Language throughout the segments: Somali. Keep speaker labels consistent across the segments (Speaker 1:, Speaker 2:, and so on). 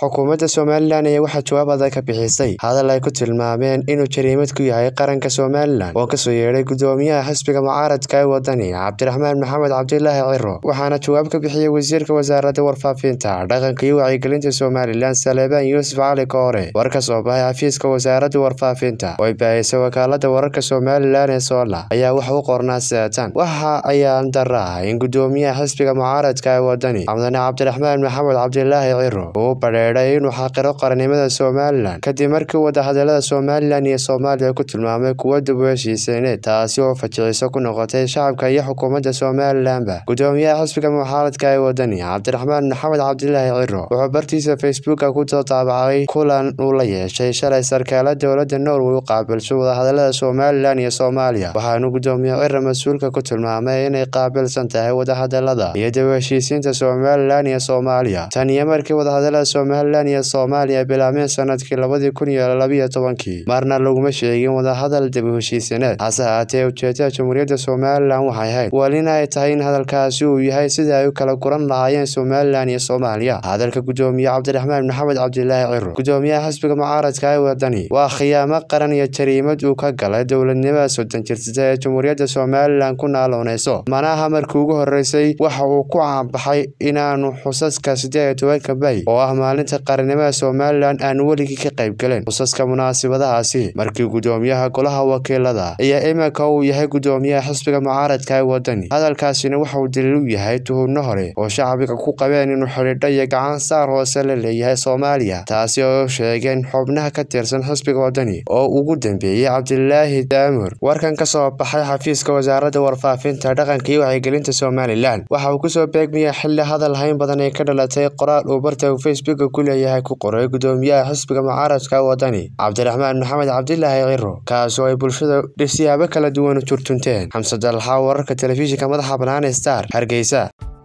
Speaker 1: xukuumadda somalilan ayaa waxaa jawaab adag ka bixisay hadal ay ku tilmaameen inuu jariimad ku yahay qaranka somalilan oo kasoo yeedhay gudoomiyaha xisbiga mucaaradka ee wadani cabdiraxmaan maxamed cabdilaahi ciro waxaana jawaab ka bixiyey wasiirka wasaaradda warfaafinta dhaqanka iyo wacyigelinta somalilan saleebaan yuusuf cali koore war ka soo baxay xafiiska wasaaradda warfaafinta oo ay baahisa wakaalada wararka somalilan ee soola ayaa wax u qornaa seatan waxa ayaan dara ah in gudoomiyaha xisbiga mucaaradka ee wadani mudane cabdiraxmaan maxamed cabdilaahi ciro uu badheedhay inuu xaqiro qarannimada somalilan kadib markii wadahadalada somalilan iyo soomaaliya ku tilmaamay kuwo dib u heshiiseyneed taasi oo fajiciso ku noqotay shacabka iyo xukuumadda somalilanba gudoomiyaha xisbiga mucaaradka ee wadani cabdiraxmaan maxamed cabdilaahi ciro wuxuu bartiisa facebooka ku daabacay kulan uu la yeeshay shalay sarkaala dowladda norway u qaabilsho wadahadalada somalilan iyo soomaaliya waxaanu gudoomiye ciro mas-uulka ku tilmaamay inay qaabilsan tahay wadahadalada iyo dib u heshiisiinta somalilan iyo soomaaliya tan iyo markii wadahadalada somalilan iyo soomaaliya bilaabmeen sanadkii labadii kun iyo labiyo tobankii marna laguma sheegin wadahadal dib u heshiisineed hase haatee ujeedada jamhuuriyadda somalilan waxay ahayd walina ay tahay in hadalkaasi uu yahay sidai ay u kala guran lahaayeen somalilan iyo soomaaliya hadalka gudoomiye cabdiraxmaan maxamed cabdilaahi ciro gudoomiyaha xisbiga mucaaradka ee wadani waa khiyaamo qaran iyo jariimad uu ka galay dowladnimada soddon jirsata ee jamhuuriyadda somalilan ku naaloonayso manaha markii ugu horeysay waxa uu ku caanbaxay inaanu xusaska siddeed iyo tobanka may oo ah maalinta qarannimada somalilan aanu weligii ka qayb gelin xusaska munaasabadahaasi markii gudoomiyaha golaha wakiilada iyo iminka uu yahay gudoomiyaha xisbiga mucaaradka ee wadani hadalkaasina waxauu daliil u yahay tuhunno hore oo shacbiga ku qabeen inuu xidhiidho iyo gacan saar hoose la leeyahay soomaaliya taasi oo sheegeen xubnaha ka tirsan xisbiga wadani oo ugu dambeeyey cabdilaahi daamur warkan ka soo baxay xafiiska wasaaradda warfaafinta dhaqanka iyo wacyigelinta somalilan waxa uu kusoo beegmayay xilli hadal hayn badan ay ka dhalatay qoraal uu barta facebooka ku leeyahay ku qoray gudoomiyaha xisbiga mucaaradka wadani cabdiraxmaan maxamed cabdilaahi ciro kaasoo ay bulshada siyaabo kala duwan u jurtunteen xamse dalxa wararka telefishinka madaxa bannaan star hargeysa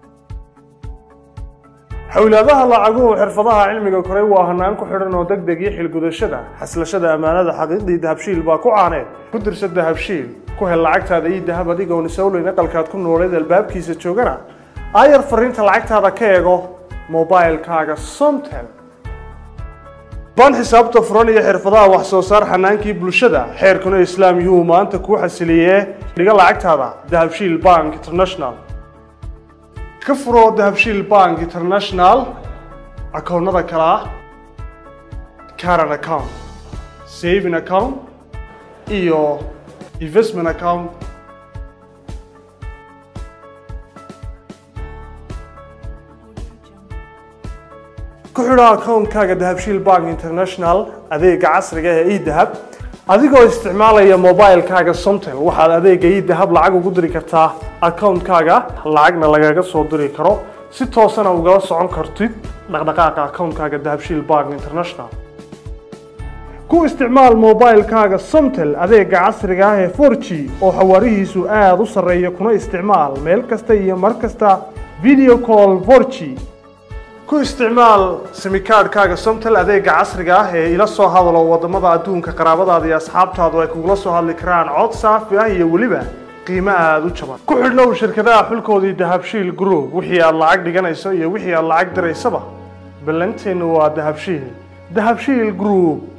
Speaker 2: xowlaadaha lacaguhu xirfadaha cilmiga koray waa hanaan ku xidhan oo deg deg iyo xilgudashada xaslashada ammaanada xaqiiqdii dahabshiil baa ku caaneed ku dirsa dahabshiil ku hel lacagtaada iyo dahab adigoon isowleyn aqalkaad ku nooleed albaabkiisa joogana aayar fariinta lacagtaada ka eego mobilkaaga somtel baan xisaabta furan iyo xirfadaha wax soo saar xanaankii bulshada xeerkuna islaam yuhuu maanta kuu xasiliyee dhiga lacagtaada dahabshiil bank international ka furo dahabshiil bank international akoonnada kale ah caran account saving account iyo investment account ku xidho akoonkaaga dahabshiil bank international adeega casriga ee edahab adigoo isticmaalaya mobilkaaga somtel waxaad adeega idahab lacag ugu diri kartaa akoonkaaga lacagna lagaga soo diri karo si toosana ugala socon kartid dhaqdhaqaaqa akoonkaaga dahabshiil bank international ku isticmaal mobilkaaga somtel adeega casriga ah ee for g oo xawaarihiisu aada u sarreeya kuna isticmaal meel kasta iyo mar kasta video call for g ku isticmaal simikaadhkaaga somtel adeega casriga ah ee ila soo hadalo wadamada adduunka qaraabadaada iyo asxaabtaadu ay kugula soo hadli karaan cod saafi ah iyo weliba qiimo aada u jaban ku xidhnow shirkadaha xulkoodii dahabshiil group wixii aad lacag dhiganayso iyo wixii aad lacag diraysaba ballanteennu waa dahabshiil dahabshiil group